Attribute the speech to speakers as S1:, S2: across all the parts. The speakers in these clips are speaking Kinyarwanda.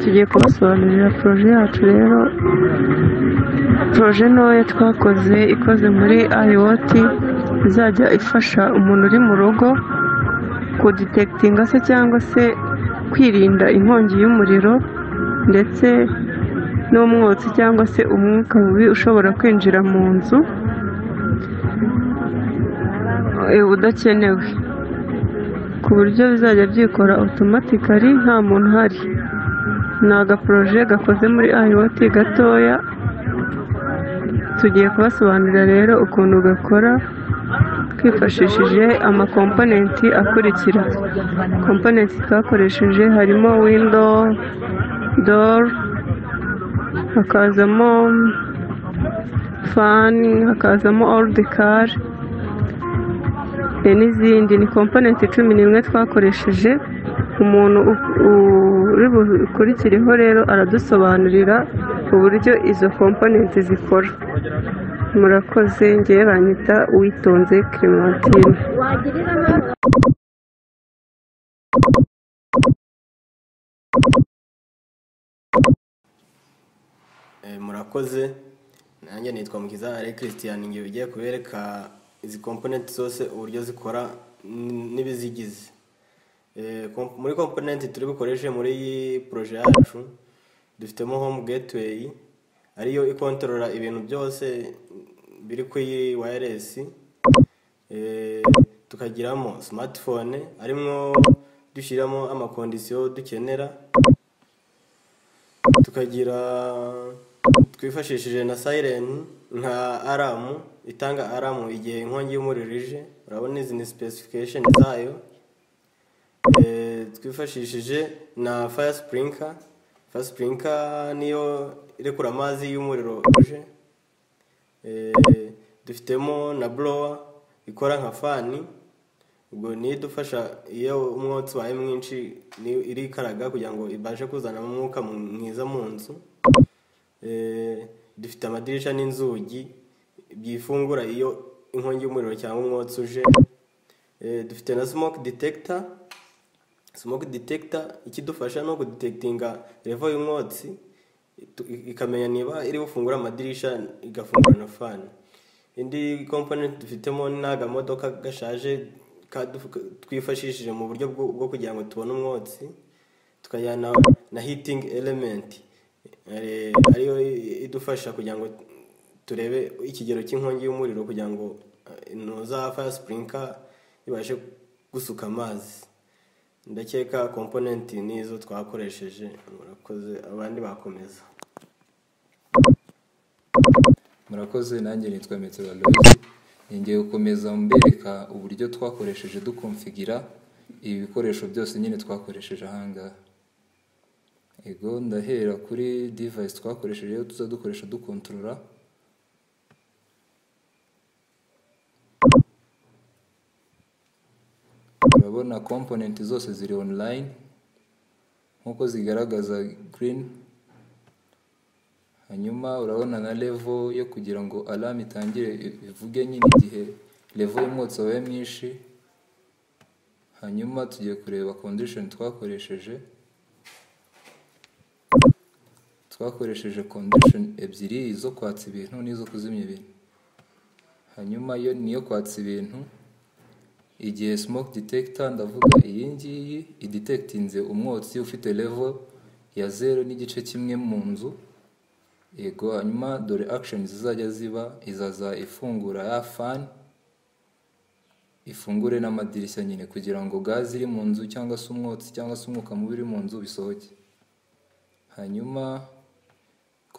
S1: tugiye kubasobanurira projet yacu rero projet ntoya twakoze ikoze muri IOT izajya ifasha umuntu uri mu rugo kuditegtinga se cyangwa se kwirinda inkongi y'umuriro ndetse n'umwotsi cyangwa se umwuka mubi ushobora kwinjira mu nzu udakenewe ku buryo bizajya byikora otomatikari nta muntu uhari ni agaporoje gakoze muri IOT gatoya tugiye kubasobanurira rero ukuntu gakora twifashishije amakomponenti akurikira komponenti twakoresheje harimo windo doru hakazamo fani hakazamo orudi kari n'izindi ni komponenti cumi n'imwe twakoresheje umuntu uri bukurikireho rero aradusobanurira uburyo izo komponenti zikora murakoze ngewe banyita uwitonze clementine
S2: murakoze nanjye nitwa mukiza ari christian ngewe ugiye kubereka izi komponenti zose uburyo zikora n'ibizigize muri komponenti turi bukoreshe muri iyi poroje yacu dufitemo home getiweyi ariyo ikontorora ibintu byose biri ku iyi wayaresi tukagiramo simatifone arimo dushyiramo amakondisiyo dukenera tukagira twifashishije na sayireni nka aramu itanga aramu igihe inkongi y'umuriro ije urabona izi ni sipesifikasheni zayo twifashishije na faya sipurinka faya sipurinka niyo irekura amazi y'umuriro uje dufitemo na burowa ikora nka fani ubwo niyo idufasha iyo umwotsi wabaye mwinshi niyo irikaraga kugira ngo ibashe kuzana umwuka mwiza mu nzu dufite amadirishya n'inzugi byifungura iyo inkongi y'umuriro cyangwa umwotsi uje dufite na smoke detector smoke detector ikidufasha ni ukudetekitinga revo y'umwotsi ikamenya niba iri bufungura amadirishya igafungura na fani indi komponenti dufitemo ni agamodoka gashaje twifashishije mu buryo bwo kugira ngo tubone umwotsi tukajyana na hitingi elementi ariyo idufasha kugira ngo turebe ikigero cy'inkongi y'umuriro kugira ngo intuza faya sipurinka ibashe gusuka amazi ndakeka komponenti n'izo twakoresheje murakoze abandi bakomeza
S3: murakoze nanjye nitwa metero aloyizi ngiye gukomeza mbereka uburyo twakoresheje dukomfigira ibi bikoresho byose nyine twakoresheje ahangaha ego ndahera kuri divayisi twakoresheje iyo tuza dukoresha dukontorora urabona komponenti zose ziri online nk'uko zigaragaza green hanyuma urabona na levo yo kugira ngo alarm itangire ivuge nyine igihe levo y'umwotsi wabaye mwinshi hanyuma tugiye kureba condition twakoresheje twakoresheje condition ebyiri izo kwatsa ibintu n'izo kuzimya ibintu hanyuma yo niyo kwatsa ibintu igihe smoke detector ndavuga iyi ngiyi idetekitinze umwotsi ufite level ya zero n'igice kimwe mu nzu yego hanyuma dore action zizajya ziba izaza ifungura ya fan ifungure n'amadirishya nyine kugira ngo gaze iri mu nzu cyangwa se umwotsi cyangwa se umwuka mubi uri mu nzu bisohoke hanyuma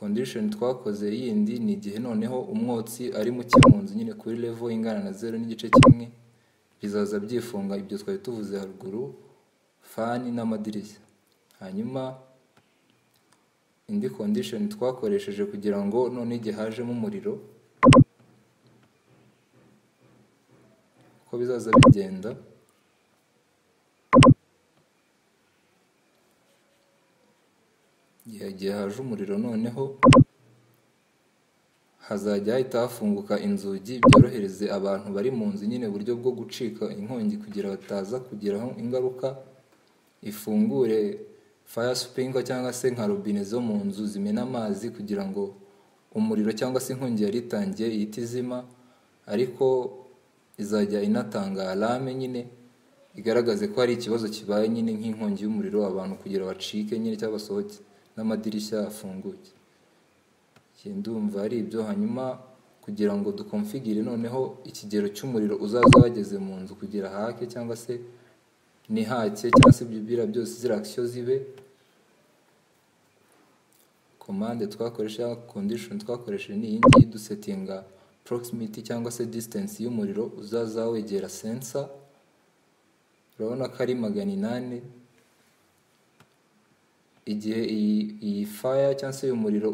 S3: condition twakoze yindi ni igihe noneho umwotsi ari muke mu nzu nyine kuri level ingana na zero n'igice kimwe bizaza byifunga ibyo twari tuvuze haruguru fani n'amadirishya hanyuma indi condition twakoresheje kugira ngo none igihe hajemo umuriro uko bizaza bigenda igihe haje umuriro noneho hazajya hahita hafunguka inzugi byorohereze abantu bari mu nzu nyine uburyo bwo gucika inkongi kugira bataza kugiraho ingaruka ifungure faya supingo cyangwa se nka robine zo mu nzu zimena amazi kugira ngo umuriro cyangwa se inkongi yari itangiye ihite izima ariko izajya inatanga arame nyine igaragaze ko hari ikibazo kibaye nyine nk'inkongi y'umuriro abantu kugira bacike nyine cyangwa basohoke n'amadirishya afunguke Njye ndumva ari ibyo hanyuma kugira ngo dukomfigire noneho ikigero cy'umuriro uzaza wageze mu nzu kugira hake cyangwa se ntihake cyangwa se ibyo biriya byose ziriya akisiyo zibe komande twakoresha cyangwa kondishoni twakoresheje ni iyi ngiyi dusetinga porokisimiti cyangwa se disitansi y'umuriro uzaza wegera sensa urabona ko ari magana inani igihe iyi iyi faya cyangwa se uyu muriro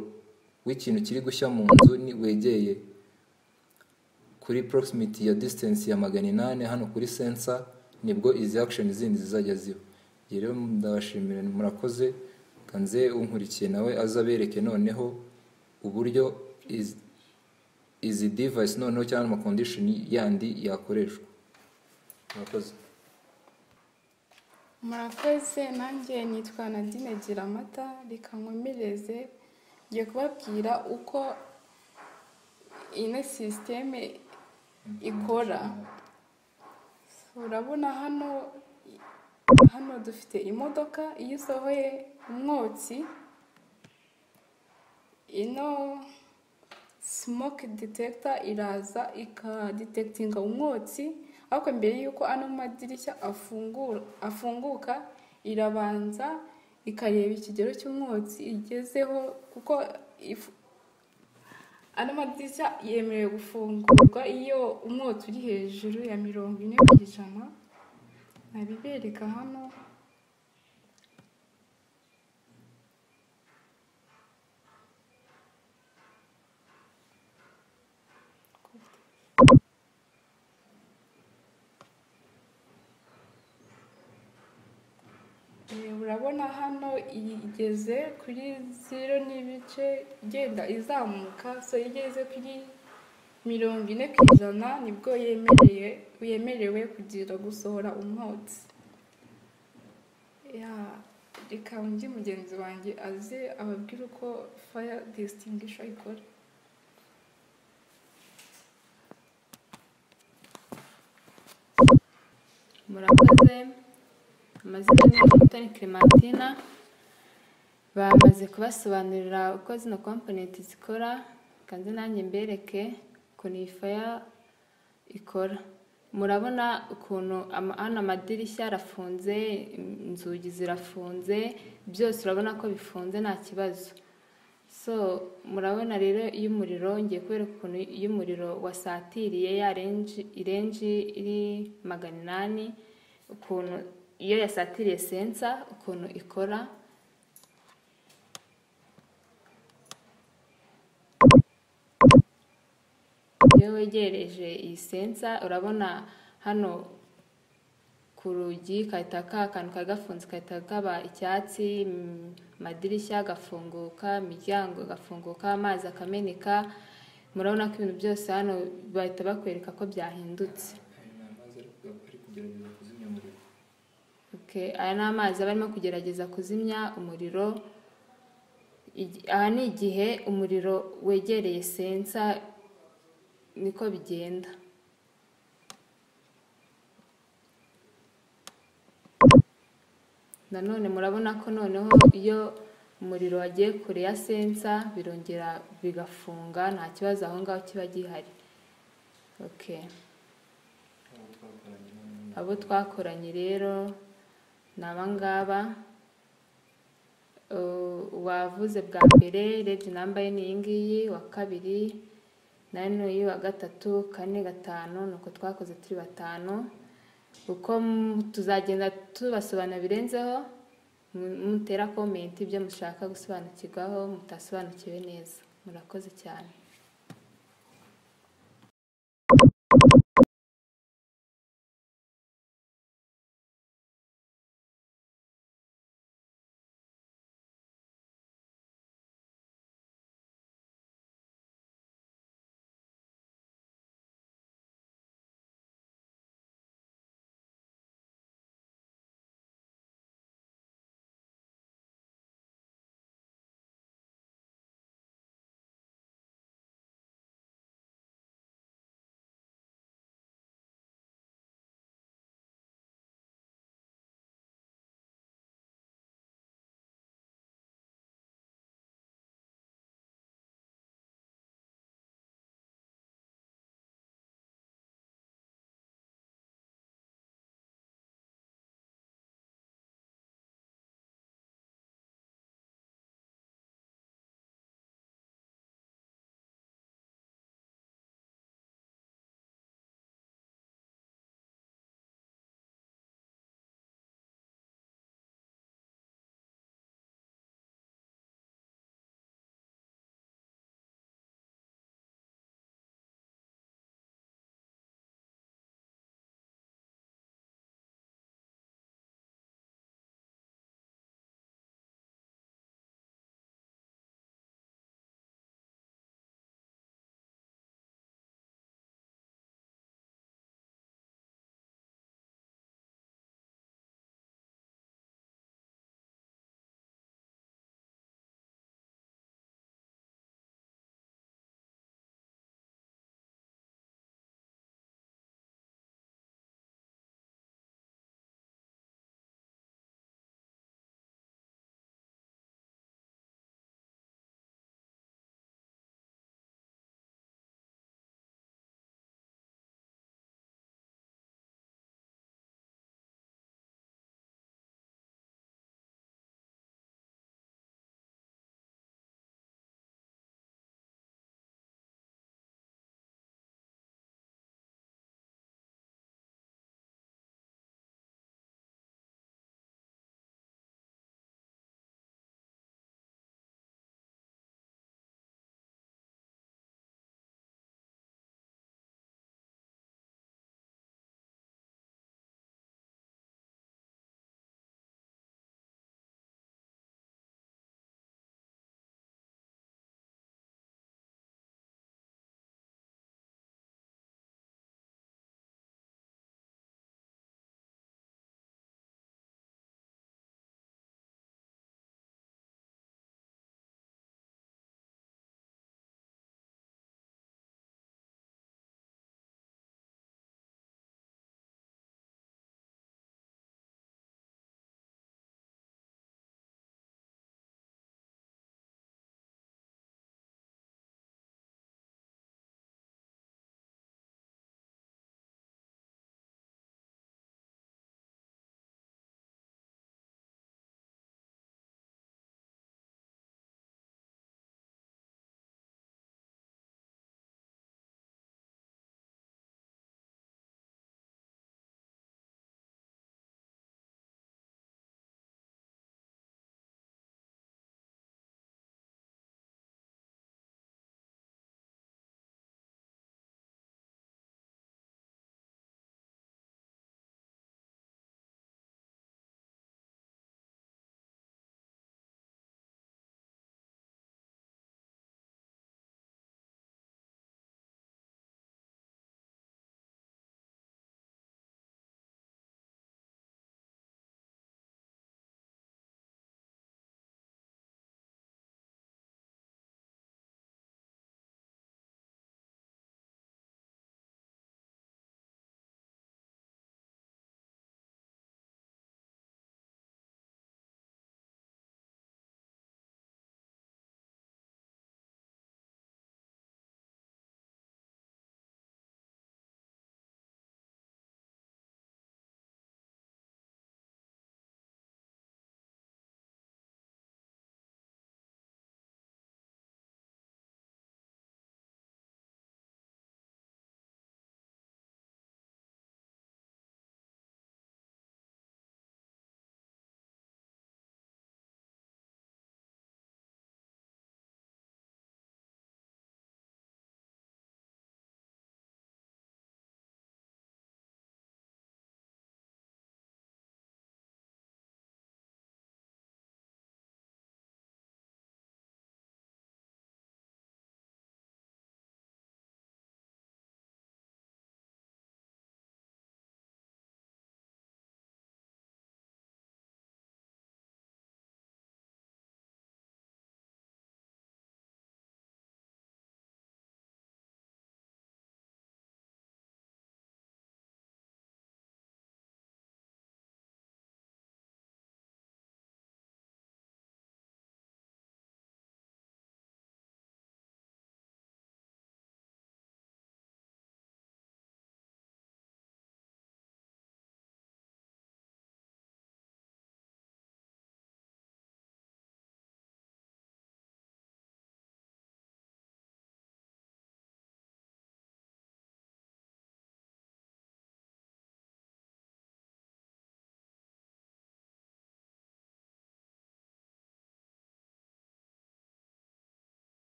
S3: w'ikintu kiri gushya mu nzu ni wegeye kuri porokisimiti ya disitansi ya magana inani hano kuri sensa nibwo izi akishoni zindi zizajya ziba Njye rero ndabashimira murakoze kanze unkurikiye nawe aze abereke noneho uburyo izi izi divayisi noneho cyangwa amakondishoni yandi yakoreshwa murakoze
S4: murakoze nanjye nitwa nadine gira amata reka nkomereze ngiye kubabwira uko ino sisiteme ikora urabona hano hano dufite imodoka iyo usohoye umwotsi ino smoke detector iraza ikaditekitinga umwotsi ariko mbere y'uko ano madirishya afungura afunguka irabanza ikareba ikigero cy'umwotsi igezeho kuko if- ano madirishya yemerewe gufungurwa iyo umwotsi uri hejuru ya mirongo ine ku ijana nabibereka hano Eh, urabona hano igeze kuri zero n'ibice igenda izamuka so iyo igeze kuri mirongo ine ku ijana nibwo yemereye yemerewe kugira gusohora umwotsi Ya, reka undi mugenzi wanjye aze ababwire uko fire distinguisher ikora
S5: murakoze amazina ni mutoni clementina bamaze kubasobanurira uko zino komponenti zikora kandi nanjye mbereke ukuntu iyi faya ikora murabona ukuntu ama- hano amadirishya arafunze inzugi zirafunze byose urabona ko bifunze nta kibazo so murabona rero iyo umuriro ngiye kubereka ukuntu iyo umuriro wasatiriye ya renji irenji iri magana inani ukuntu iyo yasatiriye sensa ukuntu ikora iyo wegereje iyi sensa urabona hano ku rugi kahita ka kantu kari gafunze kahita kaba icyatsi mm, amadirishya agafunguka imiryango agafunguka amazi akameneka murabona ko ibintu byose hano bahita bakwereka ko byahindutse
S3: ari kugerageza kuzimya umuriro
S5: Okay, aya ni amazi aba arimo kugerageza kuzimya umuriro Igi- aha ni igihe umuriro wegereye sensa niko bigenda nanone murabona ko noneho iyo umuriro wagiye kure ya sensa birongera bigafunga nta kibazo aho ngaho kiba gihari okay. abo twakoranye rero ni aba ngaba Uh, uwavuze bwa mbere regi namba ye ni iyi ngiyi uwa kabiri nayo ni uyu wa gatatu kane gatanu ni uko twakoze turi batanu uko mu- tuzagenda tubasobanura birenzeho mu- mutera komenti ibyo mushaka gusobanukirwaho mutasobanukiwe neza murakoze cyane